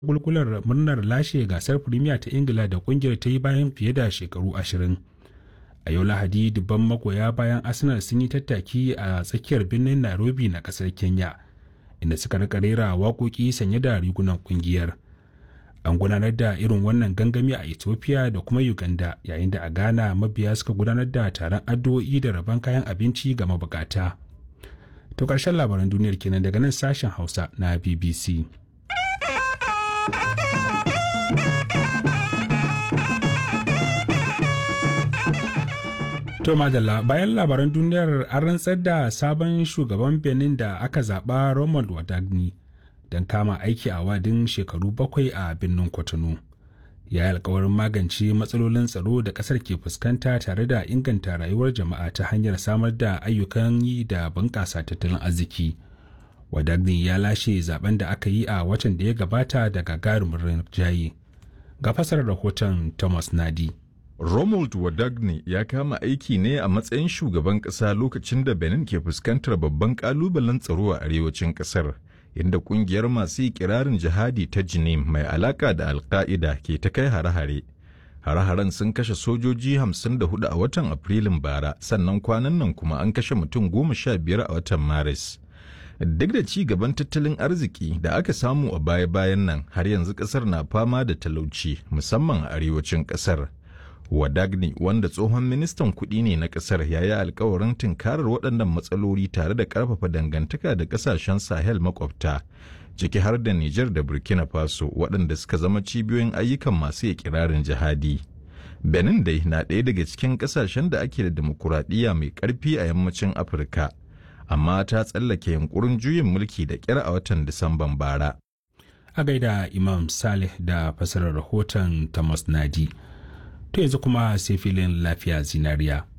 gulgular murnar lashe gasar Premier ta Ingila da kungiyar ta yi bayan fiye da shekaru ashirin. A yau Lahadi dubban magoya bayan Arsenal sun yi tattaki a tsakiyar birnin Nairobi na kasar Kenya, inda suka rika rera waƙoƙi sanye da rigunan kungiyar. An gudanar da irin wannan gangami a Ethiopia da kuma Uganda yayin da a Ghana mabiya suka gudanar da taron addu'o'i da rabon kayan abinci ga mabukata. To ƙarshen labaran duniyar kenan daga nan sashen Hausa na BBC. To madalla bayan labaran duniyar an rantsar da sabon shugaban Benin da aka zaɓa Romuald Wadagni don kama aiki a wadin shekaru bakwai a birnin Cotonou. Ya yi alkawarin magance matsalolin tsaro da ƙasar ke fuskanta tare da inganta rayuwar jama'a ta hanyar samar da ayyukan yi da bunƙasa tattalin arziki. Wadagni ya lashe zaben da aka yi a watan da ya gabata da gagarumin rinjaye. Ga fasarar rahoton Thomas Nadi. Romuald Wadagne ya kama aiki ne a matsayin shugaban ƙasa lokacin da Benin ke fuskantar babban ƙalubalen tsaro a arewacin ƙasar, inda ƙungiyar masu ikirarin jihadi ta Jinim mai alaƙa da Alƙa'ida ke ta kai hare-hare. Hare-haren sun kashe sojoji 54 a watan Afrilun bara, sannan kwanan nan kuma an kashe mutum goma sha biyar a watan Maris. Duk da ci gaban tattalin arziki da aka samu a baya-bayan nan, har yanzu ƙasar na fama da talauci, musamman a arewacin ƙasar. Wadagni wanda tsohon ministan kuɗi ne na ƙasar ya yi alkawarin tunkarar waɗannan matsaloli tare da ƙarfafa dangantaka da ƙasashen Sahel makwabta, ciki har da Nijar da Burkina Faso waɗanda suka zama cibiyoyin ayyukan masu ikirarin jihadi. Benin dai na ɗaya daga cikin ƙasashen da ake da dimokuraɗiyya mai ƙarfi a yammacin Afirka, amma ta tsallake yunkurin juyin mulki da ƙyar a watan Disamban bara. A gaida Imam Saleh da fasarar rahoton Thomas Nadi. to yanzu kuma sai filin lafiya zinariya.